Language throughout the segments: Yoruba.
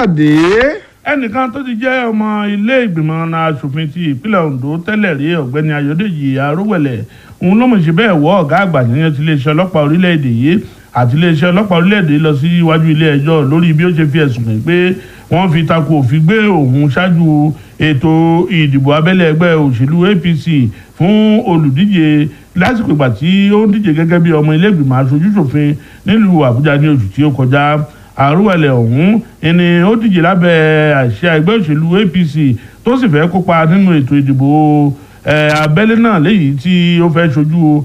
káyọ̀dé ẹnìkan tó ti jẹ́ ọmọ ilé ìgbìmọ̀ asòfin ti ìpínlẹ̀ Ondo tẹ́lẹ̀ rí ọ̀gbẹ́ni Ayọ̀dèjì Arówẹ̀lẹ̀ òun ló mọ̀ ṣe bẹ́ẹ̀ wọ́ ọ̀gá àgbà yẹn ti iléeṣẹ́ ọlọ́pàá orílẹ̀-èdè yìí àti iléeṣẹ́ ọlọ́pàá orílẹ̀-èdè lọ sí iwájú ilé ẹjọ́ lórí bí ó ṣe fi ẹ̀sùn kàn pé wọ́n fi tako òfin gbé òun ṣáájú ètò ìdìbò abẹ́lé ẹgbẹ́ òṣèlú APC fún olùdíje lásìkò ìgbà tí ó ń díje gẹ́gẹ́ bí ọmọ ilé ìgbìmọ̀ aṣojúṣòfin nílùú Àbújá ní oṣù tí ó kọjá àrùwẹ̀lẹ̀ ọ̀hún ẹni ó díje lábẹ́ àṣẹ ẹgbẹ́ òṣèlú APC tó sì fẹ́ kópa nínú ètò ìdìbò abẹ́lé náà léyìí tí ó fẹ́ ṣojú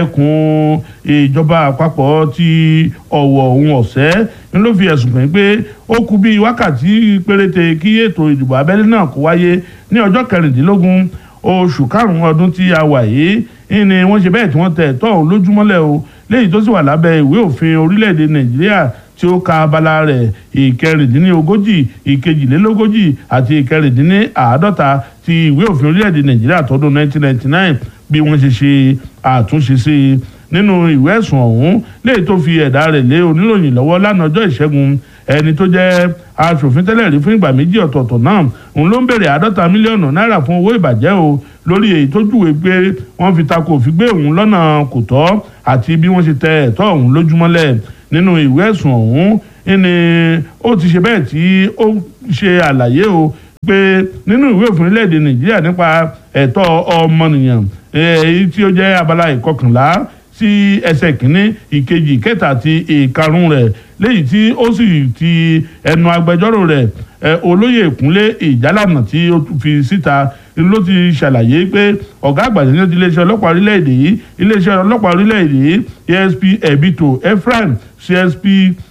ẹkùn ìjọba àpapọ̀ ti ọ̀wọ̀ ohun ọ̀sẹ́ ni ló fi ẹ̀sùn kàn pé ó kù bí wákàtí péréte kí ètò ìdìbò abẹ́lé náà kó wáyé ní ọjọ́ kẹrìndínlógún oṣù karùn-ún ọdún tí a wà yìí ni wọ́n ṣe bẹ́ẹ̀ tí wọ́n tẹ̀ ẹ̀tọ́ òun lójúmọ́lẹ̀ o léyìí tó sì wà lábẹ́ ìwé òfin orílẹ̀-èdè Nàìjíríà tí ó ka abala rẹ̀ ìkẹrìndínlógójì ìkejìlélógójì àti ìkẹrìndínláàádọ́ta ti ìwé òfin orílẹ̀-èdè nàìjíríà tọdún 1999 bí wọ́n ṣe ṣe àtúnṣe sí i nínú ìwé ẹ̀sùn ọ̀hún léyìí tó fi ẹ̀dá rẹ̀ lé oníròyìn lọ́wọ́ lánàá ọjọ́ ìṣẹ́gun ẹni tó jẹ́ aṣòfin tẹ́lẹ̀ rí fún ìgbà méjì ọ̀tọ̀ọ̀tọ̀ náà òun ló ń béèrè àádọ́ta mílíọ̀nù náírà fún owó ìbàjẹ́ o lórí èyí tó júwe pé wọ́n fi tako òfin gbé òun lọ́nà kò tọ́ àti bí wọ́n ṣe tẹ ẹ̀tọ́ òun lójúmọ́lẹ̀ nínú ìwé ẹ̀sùn ọ̀hún ni ó ti ṣe bẹ́ẹ̀ tí ó ṣe àlàyé o pé nínú ìwé òfin orílẹ̀-èdè nàìjíríà nípa ẹ̀tọ́ ọmọnìyàn èyí tí ó jẹ́ abala ìkọkànlá sí ẹsẹ̀ kínní ìkejì ìkẹta àti ìkarùn rẹ̀ léyìí tí ó sì ti ẹnu agbẹjọ́rò rẹ̀ olóyè ìkúnlé ìjálànà tí ó fi síta ló ti ṣàlàyé pé ọ̀gá àgbà ní iléeṣẹ́ ọlọ́pàá orílẹ̀-èdè yìí iléeṣẹ́ ọlọ́pàá orílẹ̀-èdè yìí ASP Ebito Ephraim CSP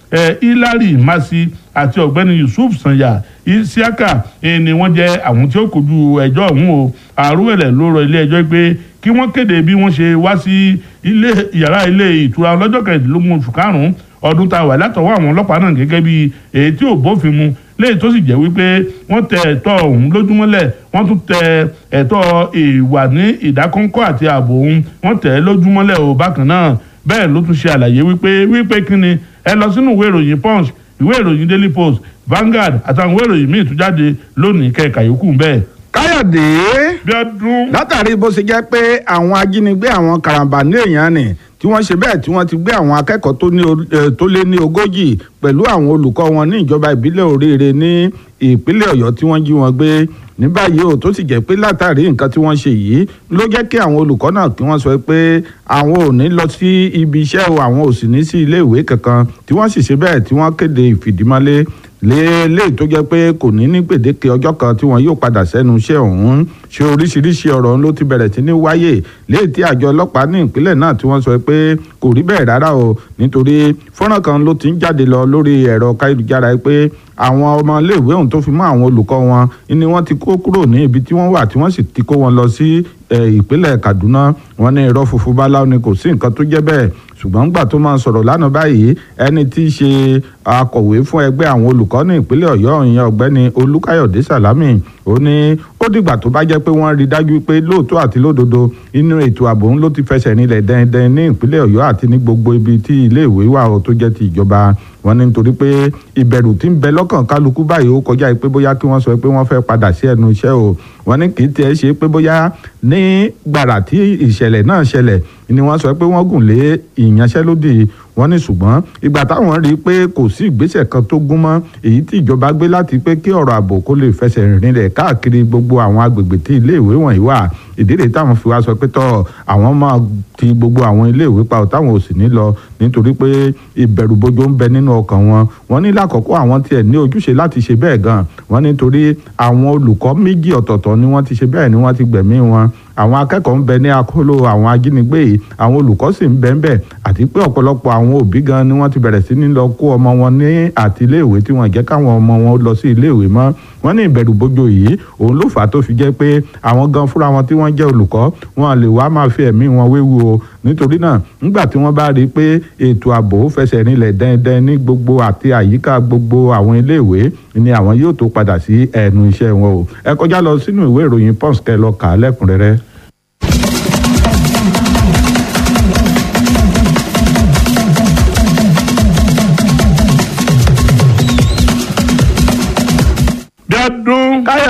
Hilary Masi àti ọ̀gbẹ́ni Yusuf Sanya Isiaka ni wọ́n jẹ́ àwọn tí ó kojú ẹjọ́ ọ̀hún o àrùwẹ̀lẹ̀ ló rọ ilé ẹjọ́ pé kí wọ́n kéde bí wọ́n ṣe wá sí ilé yàrá ilé ìtura lọ́jọ́ kẹrìndínlógún oṣù karùn-ún ọdún tá a wà látọwọ́ àwọn ọlọ́pàá náà gẹ́gẹ́ bí èyí tí ò bófin mu léyìí tó sì jẹ́ wípé wọ́n tẹ ẹ̀tọ́ ọ̀hún lójúmọ́lẹ̀ wọ́n tún tẹ ẹ̀tọ́ ìwà ní ìdákọ́ńkọ́ àti ààbò ọ̀hún wọ́n tẹ̀ ẹ́ lójúmọ́lẹ̀ ò bákan náà bẹ́ẹ̀ ló tún ṣe àlàyé wípé wípé kí ni ẹ lọ sínú ìwé ìròyìn punch ìwé ìròyìn daily post Vanguard àtàwọn ìwé ìròyìn míì tún jáde lónìí kẹka yòókù bẹ́ẹ̀. káyọ̀dé bí ọdún. látàrí bó ṣe jẹ́ pé àwọn ajínigbé àwọn karambà ní èèyàn nì tí wọ́n ṣe bẹ́ẹ̀ tí wọ́n ti gbé àwọn akẹ́kọ̀ọ́ tó lé ní ogójì pẹ̀lú àwọn olùkọ́ wọn ní ìjọba ìbílẹ̀ Oríire ní ìpínlẹ̀ Ọ̀yọ́ tí wọ́n jí wọn gbé ní báyìí ò tó sì jẹ́ pé látàrí nǹkan tí wọ́n ṣe yìí ló jẹ́ kí àwọn olùkọ́ náà kí wọ́n sọ pé àwọn ò ní lọ sí ibi iṣẹ́ o àwọn ò sì ní sí ilé ìwé kankan tí wọ́n sì ṣe bẹ́ẹ̀ tí wọ́n kéde ìfìdímọ́lé léèléè tó jẹ́ pé kò ní ní gbèdéke ọjọ́ kan tí wọ́n yóò padà sẹ́nu iṣẹ́ ọ̀hún ṣe oríṣiríṣi ọ̀rọ̀ ló ti bẹ̀rẹ̀ sí ní wáyé léè tí àjọ ọlọ́pàá ní ìpínlẹ̀ náà tí wọ́n sọ pé kò rí bẹ́ẹ̀ rárá o nítorí fọ́nrán kan ló ti ń jáde lọ lórí ẹ̀rọ káyélujára pé àwọn ọmọléèwé ọ̀hún tó fi mọ́ àwọn olùkọ́ wọn ni wọ́n ti kó kúrò ní ibi tí wọ́n wà tí wọ́n sì ti kó wọn lọ sí ìpínlẹ̀ Kaduna wọ́n ní irọ́ funfun báláwo ni kò sí nǹkan tó jẹ́ bẹ́ẹ̀ ṣùgbọ́n gbà tó máa sọ̀rọ̀ lánàá báyìí ẹni tí í ṣe akọ̀wé fún ẹgbẹ́ àwọn olùkọ́ ní ìpínlẹ̀ Ọ̀yọ́ ìyẹn ọ̀gbẹ́ni Olúkáyọ̀dé Sàlámì ó ní ó dìgbà tó bá jẹ́ pé wọ́n rí dájú pé lóòótọ́ àti lódodo inú ètò ààbò ń ló ti fẹsẹ̀ nílẹ̀ dẹ́ndẹ́n ní ìpínlẹ̀ Ọ̀yọ́ àti ní gbogbo ibi tí ilé ìwé wà ó tó jẹ́ ti ìjọba wọ́n ní nítorí pé ìbẹ̀rù tí ń bẹ lọ́kàn kálukú báyìí ó kọjá pé bóyá kí wọ́n sọ pé wọ́n fẹ́ padà sí ẹnu iṣẹ́ o wọ́n ní kì í tiẹ̀ ṣe pé bóyá ní gbàrà tí ìṣẹ̀lẹ̀ náà ṣẹlẹ̀ ni wọ́n sọ pé wọ́n gùn lé ìyanṣẹ́lódì wọ́n ní ṣùgbọ́n ìgbà táwọn rí i pé kò sí ìgbésẹ̀ kan tó gún mọ́ èyí tí ìjọba gbé láti pé kí ọ̀rọ̀ ààbò kó lè fẹsẹ̀ rinlẹ̀ káàkiri gbogbo àwọn agbègbè tí iléèwé wọ̀nyí wà ìdílé táwọn fi wá sọ pé tọ́ àwọn máa ti gbogbo àwọn iléèwé pa táwọn ò sì ní lọ nítorí pé ìbẹ̀rùbojo ń bẹ nínú ọkàn wọn wọ́n ní lákọ̀ọ́kọ́ àwọn tiẹ̀ ní ojúṣe láti ṣe bẹ́ẹ̀ gan wọ́n nítorí àwọn olùkọ́ méjì ọ̀tọ̀ọ̀tọ̀ ni wọ́n ti ṣe bẹ́ẹ̀ ni wọ́n ti gbẹ̀mí wọn àwọn akẹ́kọ̀ọ́ ń bẹ ní akóló àwọn ajínigbé yìí àwọn olùkọ́ sì ń bẹ ń bẹ àti pé ọ̀pọ̀lọpọ̀ àwọn òbí gan ni wọ́n ti bẹ̀rẹ̀ sí ní lọ kó ọmọ wọn ní àti iléèwé tí wọ́n jẹ́ káwọn ọmọ wọn lọ sí iléèwé mọ́ wọ́n ní ìbẹ̀rù bojo yìí òun ló fà á tó fi jẹ́ pé àwọn gan fúnra wọn tí wọ́n jẹ́ olùkọ́ wọn lè wá máa fi ẹ̀mí wọn wéwu o nítorí náà nígbà tí wọ́n bá rí i pé ètò ààbò fẹsẹ̀ rinlẹ̀ dẹ́ndẹ́n ní gbogbo àti àyíká gbogbo àwọn iléèwé ni àwọn yóò tó padà sí ẹnu iṣẹ́ wọn o ẹ kọjá lọ sínú ìwé ìròyìn pons kẹ́ lọ kà á lẹ́kùnrẹ́rẹ́.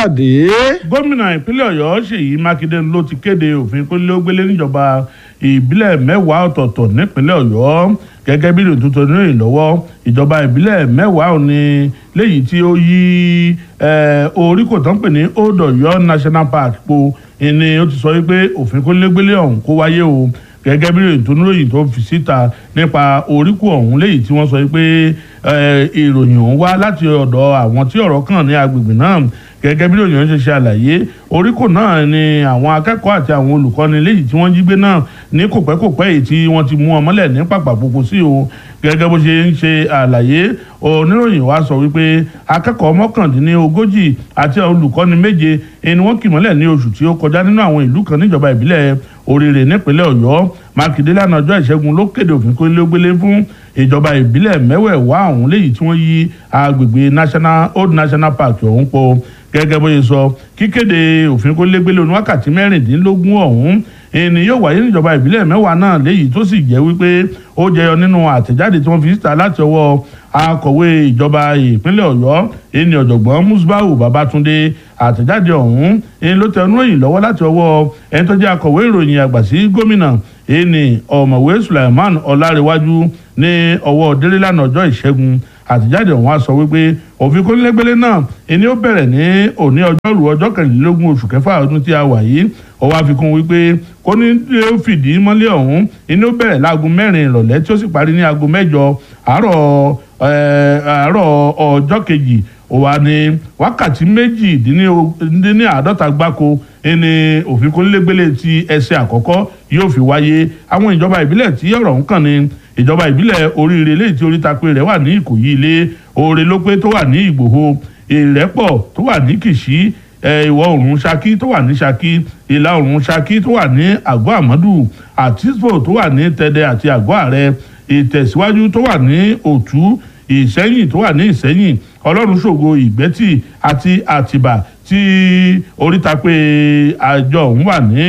káyọ̀dé. gómìnà ìpínlẹ̀ ọ̀yọ́ ṣèyí mákindé ló ti kéde òfin kólé-ó-gbélé níjọba ìbílẹ̀ mẹ́wàá ọ̀tọ̀ọ̀tọ̀ nípínlẹ̀ ọ̀yọ́ gẹ́gẹ́ bí ìròyìn tuntun ní ìlọ́wọ́ ìjọba ìbílẹ̀ mẹ́wàá òní léyìí tí ó yí orí kò tán pè ní old ọ̀yọ́ national park po ni ó ti sọ wípé òfin kólé-ó-gbélé ọ̀hún kó wáyé o gẹ́gẹ́ bí ìròyìn tó níròyìn tó fi síta nípa oríkù ọ̀hún léyìí tí wọ́n sọ pé ìròyìn ọ̀hún wá láti ọ̀dọ̀ àwọn tí ọ̀rọ̀ kàn ní agbègbè náà gẹ́gẹ́ bí ìròyìn ṣe ṣe àlàyé oríkò náà ni àwọn akẹ́kọ̀ọ́ àti àwọn olùkọ́ni léyìí tí wọ́n jí gbé náà ní kòpẹ́kòpẹ́ èyí tí wọ́n ti mú ọmọlẹ̀ ní pàpàpọ̀pọ̀ sí o gẹ́gẹ́ bó ṣe ń ṣe àlàyé oníròyìn wa sọ wípé akẹ́kọ̀ọ́ mọ́kàndínlógójì àti olùkọ́ni méje ni wọ́n kì mọ́lẹ̀ ní oṣù tí ó kọjá nínú àwọn ìlú kan níjọba ìbílẹ̀ oríire nípínlẹ̀ ọ̀yọ́ mákindé lánàá ọjọ́ ìṣẹ́gun ló kéde òfin kólé-ó-gbélé fún ìjọba ìbílẹ̀ mẹ́wẹ̀ẹ̀wá ọ̀hún léyìí tí wọ́n yí agbègbè national old national park ọ̀hún po gẹ́gẹ́ bó ṣe sọ kíkéde òfin kólé-gbélé oní wákàtí mẹ́rìndínlógún ọ̀hún ẹni yóò wáyé níjọba ìbílẹ̀ mẹ́wàá náà léyìí tó sì jẹ́ wípé ó jẹyọ nínú àtẹ̀jáde tí wọ́n fi síta láti ọwọ́ akọ̀wé ìjọba ìpínlẹ̀ ọ̀yọ́ ẹni ọ̀jọ̀gbọ́n musbau babatunde àtẹ̀jáde ọ̀hún ẹni ló tẹ oníròyìn lọ́wọ́ láti ọwọ́ ẹni tó jẹ́ akọ̀wé ìròyìn àgbà sí gómìnà ẹni ọ̀mọ̀wé sulaiman ọlárẹ̀wájú ní ọwọ́ délélànà ọjọ́ ìṣẹ́gun àtẹ̀jáde ọ̀hún á sọ wípé òfin kónílégbélé náà ẹni ó bẹ̀rẹ̀ ní òní ọjọ́rú ọjọ́ kẹrìnlélógún oṣù kẹfà ọdún tí a wà yìí ó wá fi kún wípé kónílé ó fìdí mọ́lẹ̀ ọ̀hún ẹni ó bẹ̀rẹ̀ láago mẹ́rin ìrọ̀lẹ́ tí ó sì parí ní aago mẹ́jọ àárọ̀ àárọ̀ ọjọ́ kejì ó wà ní wákàtí méjìdínláàádọ́ta gbáko ẹni òfin kónílégbélé ti ẹsẹ̀ àkọ́kọ́ yóò fi wáyé àwọn ìjọba ìbílẹ̀ tí ọ̀rọ̀ ń kàn ní ìjọba ìbílẹ̀ oríire léyìí tí oríta pé rẹ̀ wà ní ìkòyí ilé oore ló pé tó wà ní ìgbòho ìrẹ́pọ̀ tó wà ní kìṣí ìwọ̀ oòrùn ṣakí tó wà ní ṣakí ìlà oòrùn ṣakí tó wà ní àgọ́ àmọ́dù àtisbo tó wà ní tẹ̀dẹ̀ àti àgọ́ ààrẹ ìtẹ̀síwájú tó wà ní òtú ìṣẹ́yìn tó wà ní ìṣẹ́yìn ọlọ́run ṣògo ìgbẹ́tì àti àtìbà tí oríta pé àjọ òun wà ní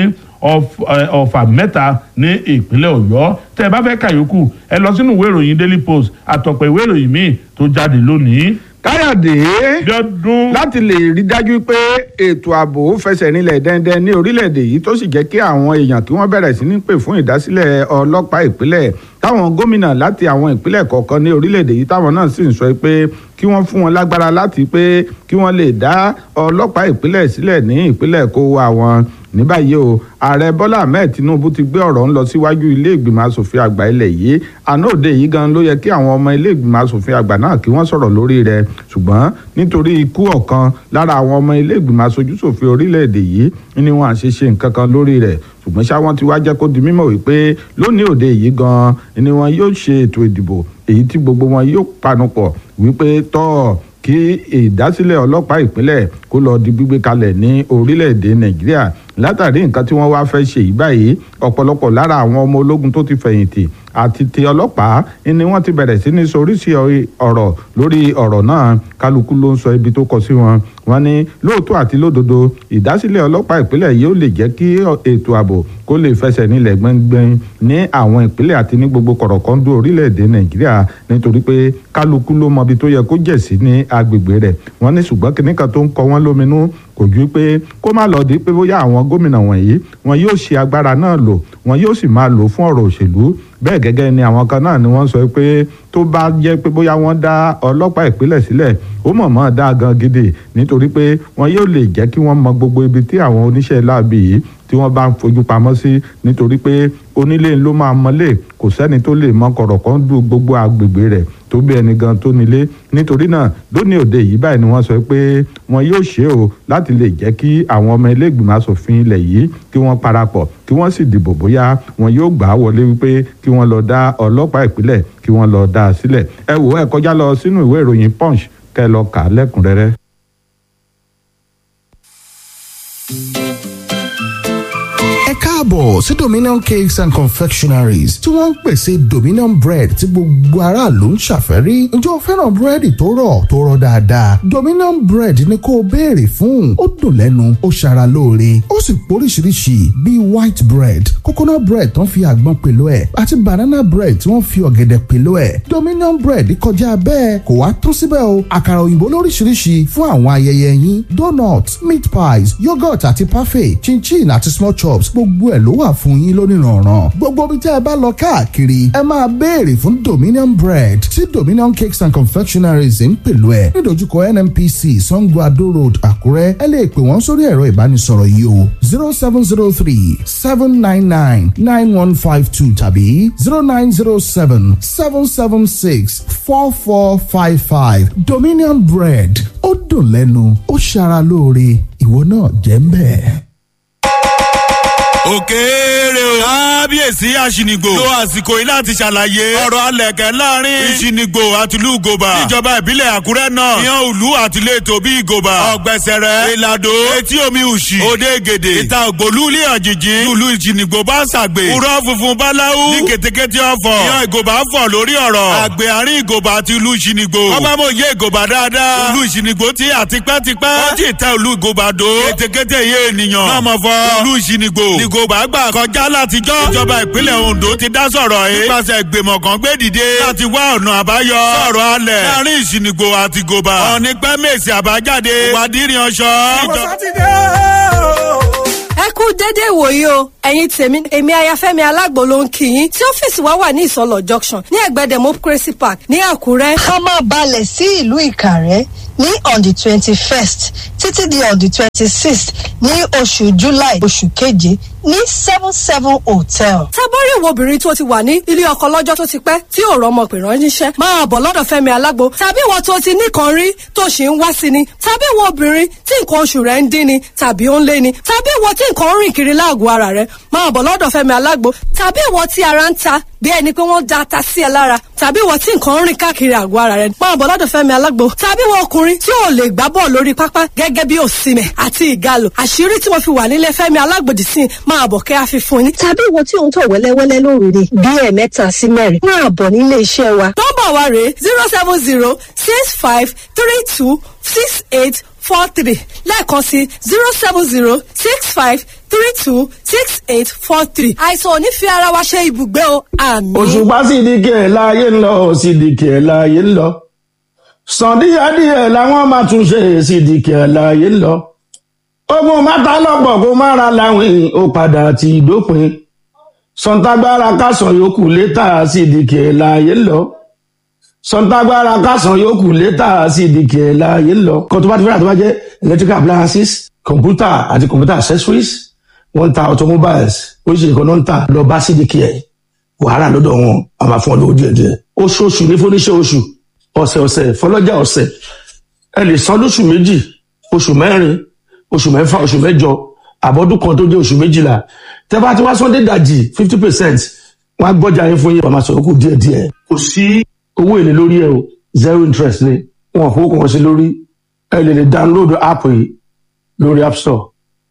ọ̀fà mẹ́ta ní ìpínlẹ̀ ọ̀yọ́ tẹ́ ẹ bá fẹ́ kàyókù ẹ lọ sínú ìwé ìròyìn daily post àtọ̀pọ̀ ìwé ìròyìn míì tó jáde lónìí. káyọ̀dé Bíọ́dún. láti lè rí dájú pé ètò ààbò fẹsẹ̀ nílẹ̀ dẹ́ndẹ́n ní orílẹ̀-èdè yìí tó sì jẹ́ kí àwọn èèyàn kí wọ́n bẹ̀rẹ̀ sí ní pè fún ìdásílẹ̀ ọlọ́pàá ìpínlẹ̀ táwọn gómìnà láti àwọn ìpínlẹ̀ kọ̀ọ̀kan ní orílẹ̀-èdè yìí táwọn náà sì ń sọ pé kí wọ́n fún wọn lágbára láti pé kí wọ́n lè dá ọlọ́pàá ìpínlẹ̀ sílẹ̀ ní ìpínlẹ̀ kó wa wọn ní báyìí o ààrẹ bọ́lá ahmed tinubu ti gbé ọ̀rọ̀ ń lọ síwájú ilé ìgbìmọ̀ asòfin àgbà ilẹ̀ yìí àná òde yìí gan ló yẹ kí àwọn ọmọ ilé ìgbìmọ̀ asòfin àgbà náà kí wọ́n sọ̀rọ̀ lórí rẹ̀ ṣùgbọ́n nítorí ikú ọ̀kan lára àwọn ọmọ ilé ìgbìmọ̀ aṣojúṣòfin orílẹ̀-èdè yìí ni wọ́n à ṣe ṣe nǹkan kan lórí rẹ̀ ṣùgbọ́n ṣá wọ́n ti wá jẹ́ kó di mímọ̀ wípé lónìí òde yìí gan ni wọ́n yóò ṣe ètò ìdìbò èyí tí gbogbo wọn yóò panupọ̀ wípé tọ́ kí ìdásílẹ̀ ọlọ́pàá ìpínlẹ̀ kó lọ di gbígbé kalẹ̀ ní orílẹ̀-èdè nàìjíríà látàrí nǹkan tí wọ́n wá fẹ́ ṣe yìí báyìí ọ̀pọ̀lọpọ̀ lára àwọn ọmọ ológun tó ti fẹ̀yìntì àti ti ọlọ́pàá ni wọ́n ti bẹ̀rẹ̀ sí ní soríṣi ọ̀rọ̀ lórí ọ̀rọ̀ náà kálukú ló ń sọ ibi tó kọ sí wọn wọ́n ní lóòótọ́ àti lódodo ìdásílẹ̀ ọlọ́pàá ìpínlẹ̀ yóò lè jẹ́ kí ètò ààbò kó lè fẹsẹ̀ nílẹ̀ gbẹ́ngbẹ́ng ní àwọn ìpínlẹ̀ àti ní gbogbo kọ̀rọ̀kọ́ndú orílẹ̀-èdè nàìjíríà nítorí pé kálukú ló mọ ibi tó yẹ kó jẹ̀ sí ní agbègbè rẹ̀ wọ́n ní ṣùgbọ́n kìnnìkan tó ń kọ wọ́n lóminú kò ju pé kó má lọ di pé bóyá àwọn gómìnà wọ̀nyí wọn yóò ṣe agbára náà lò wọn yóò sì máa lò fún ọ̀rọ̀ òṣèlú bẹ́ẹ̀ gẹ́gẹ́ ni àwọn kan náà ni wọ́n sọ pé tó bá jẹ́ pé bóyá wọ́n dá ọlọ́pàá ìpínlẹ̀ sílẹ̀ ó mọ̀ mọ́ dá gan gidi nítorí pé wọn yóò lè jẹ́ kí wọ́n mọ gbogbo ibi tí àwọn oníṣẹ́ láabi yìí tí wọ́n bá ń fojú pamọ́ sí nítorí pé onílé ló máa mọ́lé kò sẹ́ni tó lè mọ kọ̀rọ̀kan du gbogbo agbègbè rẹ̀ tó bí ẹni gan tó nílé nítorí náà lónìí òde yìí báyìí ni wọ́n sọ pé wọn yóò ṣe o láti lè jẹ́ kí àwọn ọmọ ilé ìgbìmọ̀ asòfin ilẹ̀ yìí kí wọ́n parapọ̀ kí wọ́n sì dìbò bóyá wọn yóò gbà á wọlé wípé kí wọ́n lọ dá ọlọ́pàá ìpínlẹ̀ kí wọ́n lọ dá a sílẹ̀ ẹ wò ẹ kọjá lọ sínú ìwé ìròyìn punch kẹ́ lọ kà á lẹ́kùnrẹ́rẹ́. ẹ káàbọ̀ káàbọ̀ sí dominion cakes and confectionaries tí wọ́n ń pèsè dominion bread tí gbogbo aráàlú ń ṣàfẹ́rí ǹjẹ́ o fẹ́ràn búrẹ́dì tó rọ̀ tó rọ̀ dáadáa dominion bread ni kó o béèrè fún ó dùn lẹ́nu ó ṣara lóore ó sì póríṣiríṣi bíi white bread coconut bread tó ń fi àgbọn pèlò ẹ̀ àti banana bread tí wọ́n fi ọ̀gẹ̀dẹ̀ pèlò ẹ̀ dominion bread kọjá bẹ́ẹ̀ kò wá tún síbẹ̀ o àkàrà òyìnbó lóríṣiríṣi fún àwọn ayẹyẹ yín donuts meat pies yogurt àti parfait chinchin àti small chops gbogbo ẹ̀ ló wà fún yín lónìrànràn gbogbo bí tẹ́ ẹ bá lọ káàkiri ẹ máa béèrè fún dominion bread tí dominion cakes and confectionaries ń pèlò ẹ̀ nídojúkọ nnpc sango ado road àkúrẹ́ ẹ lè pè wọ́n sórí ẹ̀rọ ìbánisọ̀rọ̀ yìí o zero seven zero three seven nine nine nine one five two tàbí zero nine zero seven seven seven six four four five five dominion bread ó dùn lẹ́nu ó ṣara lóore ìwọ náà jẹ́ ń bẹ́ẹ̀. òkèèrè o. kábíyèsí àṣìnìgbò lo àsìkò yìí láti ṣàlàyé ọ̀rọ̀ alẹ̀kẹ́ láàrin ìṣìnìgbò àti ìlú ìgòbà níjọba ìbílẹ̀ àkúrẹ́ náà ìyẹn òlu àti ìletò bí ìgòbà ọ̀gbẹ̀sẹ̀rẹ̀ ìlàdó etí omi òṣì òde gèdè ìta ògbólú ilé àjèjì ìlú ìṣìnìgbò bá ṣàgbè kúrọ́ funfun báláwú ní kètékété ọ̀fọ̀ ìyẹn ìgòbà fọ̀ lórí ọ̀rọ̀ àgbè àárín ìgòbà àti ìlú ìṣìnìgbò ọba mo yé ìgòbà dáadáa ìlú ìṣìnìgbò ti àtipẹ́tipẹ́ wọ́n ti tẹ ìlú ìgòbà dó kètékété yé ènìyàn máa mọ̀ fọ ìlú ìṣìnìgbò ìgòbà gbà kọjá látijọ́ ìjọba ìpínlẹ̀ ondo ti dá sọ̀rọ̀ yìí nípasẹ̀ ìgbìmọ̀ kan gbé dìde láti wá ọ̀nà àbáyọ sọ̀rọ̀ alẹ̀ láàrin ìṣìnìgbò àti gòbà ọ̀ní pẹ́ mèsì àbájáde ìwádìí ọ̀ṣọ́. ẹ kú dédé ìwòyí o ẹ̀yin tèmi èmi ayafẹ́mi alágbo ló ń kí yín tí ọ́fíìsì wa wà ní ìsọlọ̀ junction ní ẹ̀gbẹ́ democracy park ní àkúrẹ́. ká máa balẹ̀ sí ìlú ìkàrẹ́ ní on the twenty first títí di on the twenty sixth ní oṣù july oṣù keje ní seven seven hotel. tábọ́rí ìwọ obìnrin tó ti wà ní ilé ọkọ lọ́jọ́ tó ti pẹ́ tí ò rọmọ pè ránṣẹ́ máa bọ̀ lọ́dọ̀ fẹ́mi alágbo tàbí ìwọ tó ti nìkan rí tó ṣì ń wá sí ni tàbí ìwọ obìnrin tí nǹkan oṣù rẹ̀ ń dín ni tàbí ó ń lé ni tàbí ìwọ tí nǹkan ń rìn kiri láàgọ̀ ara rẹ̀ máa bọ̀ lọ́dọ̀ fẹ́mi alágbo tàbí ìwọ tí ara ń ta bí ẹni pé wọ́n da ata sí ẹ lára tàbí ìwọ tí nǹkan ń rìn káàkiri àgọ́ ara rẹ̀ máa bọ̀ lọ́dọ̀ fẹ́mi alágbo tàbí ìwọ ọkùnrin tí ò lè gbá bọ́ọ̀ lórí pápá gẹ́gẹ́ bí òsìmẹ̀ àti ìgalò àṣírí tí mo fi wà nílé fẹ́mi alágbòdì sí máa bọ̀ kẹ́ àfi fún yín. tàbí ìwọ tí ò ń tọ̀ wẹ́lẹ́wẹ́lẹ́ lóru ni bí ẹ̀ẹ̀mẹ́ta sí mẹ́rin máa bọ̀ nílé iṣẹ́ wa. nọ́mbà wa rèé zero seven zero six five three two six eight four three lẹ́ẹ̀kan sí zero seven zero six five three two six eight four three. àìsàn ò ní fi ara wa ṣe ibùgbé o àmì. òṣùpá sídìkì ẹ̀ láàyè ń lọ sídìkì ẹ̀ láàyè ń lọ sàn díẹ̀díẹ̀ làwọn máa tún ṣe sídìkì ẹ̀ láàyè ń lọ ogun mátà lọ́pọ̀ kó má ra láwìn ó padà ti dópin sọ̀ǹtàgbára kásán yòókù létà sídìkì ẹ̀ láàyè ń lọ sọ̀ǹtàgbára kásán yòókù létà sídìkì ẹ̀ láàyè ń lọ kó tó bá ti fẹ́ràn tó bá jẹ́ electrical appliances computer àti computer accessories wọ́n ń ta automobiles oríṣiríṣi kan náà ń tà lọ bá sídìkì ẹ̀ wàhálà lọ́dọ̀ wọn a máa fún ọ lówó díẹ̀ díẹ̀ oṣooṣù ní fúnníṣẹ́ oṣù ọ̀sẹ̀ ọ̀sẹ̀ fọlọ́jà ọ̀sẹ̀ ẹ lè san lóṣù méjì oṣù mẹ́rin oṣù mẹ́fà oṣù mẹ́jọ àbọ̀dún kan tó jẹ́ oṣù méjìlá tẹ́ bá ti wá sọ́ndé dàjì fifty percent wọ́n á gbọ́jà yín fún yín wọ́n máa sọ̀rọ̀ kù díẹ̀ díẹ̀ kò sí owó èlé lórí ẹ o zero interest ni wọn ò fowó kan sí lórí ẹ lè lè download app yìí lórí app store.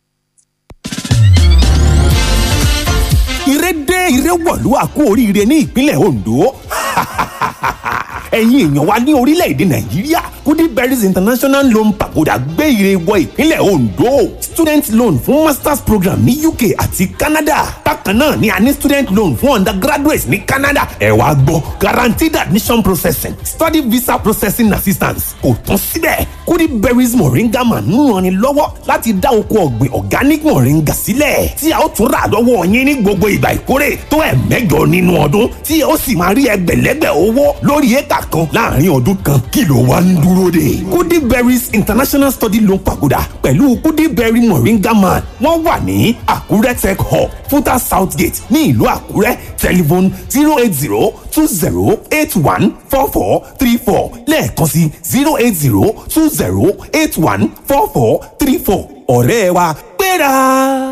ire dé ire wọ̀lú àkú oríire ní ìpínlẹ̀ ondo ẹ̀yin èèyàn wa ní orílẹ̀-èdè nàìjíríà goodberries international loan pagoda gbé ire wọ ìpínlẹ̀ ondo student loan fún masters program ní uk àti canada bákan náà ni a ní student loan fún undergraduates ní canada ẹ wá gbọ́ guaranteed admission processing study visa processing assistance kò tán síbẹ̀ goodberries moringa man ń ranni lọ́wọ́ láti dá oko ọ̀gbìn organic moringa sílẹ̀ tí a ó tún rà lọ́wọ́ yín ní gbogbo ìgbà ìkórè tó ẹ̀ mẹ́jọ nínú ọdún tí ó sì máa rí ẹgbẹ̀lẹ́gbẹ̀ owó lórí éka kan láàrin ọdún kan kí ló wá ń dúró de. goodberries international study loan pagoda pẹ̀lú goodberry moringa man wọ́n wà ní àkúrẹ́ tech hub futa south gate ní ìlú àkúrẹ́ telephone zero eight zero two zero eight one four four three four lẹ́ẹ̀kan sí zero eight zero two zero eight one four four three four ọ̀rẹ́ wa gbéra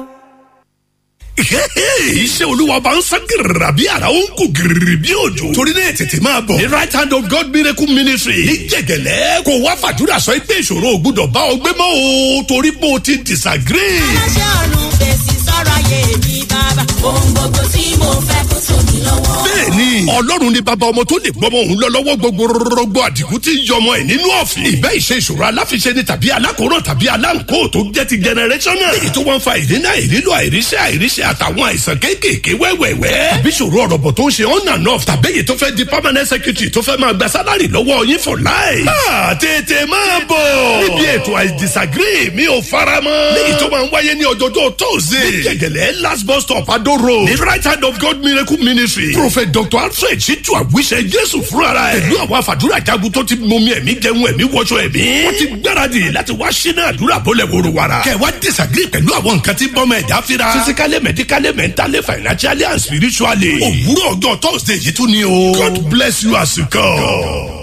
iṣẹ́ olúwa bá ń sán gírìrà bí ara ó ń kú gírìrì bí òjò torí náà tètè máa bọ̀ ní right hand of God miracle ministry ní jẹ̀gẹ̀lẹ́ kò wá fàdúrà sọ pé ìṣòro ò gbúdọ̀ bá ọ gbé mọ́ o torí pé o ti disagree. aláṣẹ ọ̀run fèsì sọ̀rọ̀ ayé mi bá bàbá ohun gbogbo tí mo fẹ́ kó tó mi lọ́wọ́. bẹ́ẹ̀ni ọlọ́run ni bàbá ọmọ tó lè gbọ́mọ òun lọ lọ́wọ́ gbogbo rọgbọ àdìgún tí ń yọmọ ẹ̀ nínú ọ̀fìn. ìbẹ́ ìṣe ìṣòro aláfiṣe ni tàbí alákòóràn tàbí aláǹkó tó jẹ́ ti generational. èyí tó wọ́n fa ìdínà ìrílò àìríṣẹ́ àìríṣẹ́ àtàwọn àìsàn kéékèèké wẹ́wẹ́wẹ́. tàbí ìṣòro ọ̀rọ̀bọ̀ tó ń ṣe on and off tàbí èyí tó fẹ́ di permanent secretary tó fẹ́ máa gba sálárì lọ́wọ́ yín for life. máa tètè máa bọ̀. níbi ètò I disagree mi ò fara mọ́. léyìí tó máa ń wáyé ní ọjọ́jọ́ tóòzè. ní gẹ̀gẹ̀lẹ̀ last bus stop Ado road. ní right hand of God miracle ministry. prophet dr alfred ṣíjú àwíṣẹ jésù fúnra ẹ̀. pẹ̀lú àwọn àfàdúrà jagun tó ti momi ẹ̀mí jẹun ẹ̀mí wọṣọ ẹ̀mí. wọ́n ti gbáradì láti wá ṣínà àdúrà bọ́lẹ̀ wòrò wàrà. kẹwàá disagree pẹ̀lú àwọn nǹkan tí bọ́mọ ẹ̀dá fira. physically medically mentally financially and spiritually. òwúrọ̀ ọjọ́ thursday yìí tún ni o. God bless you as you come.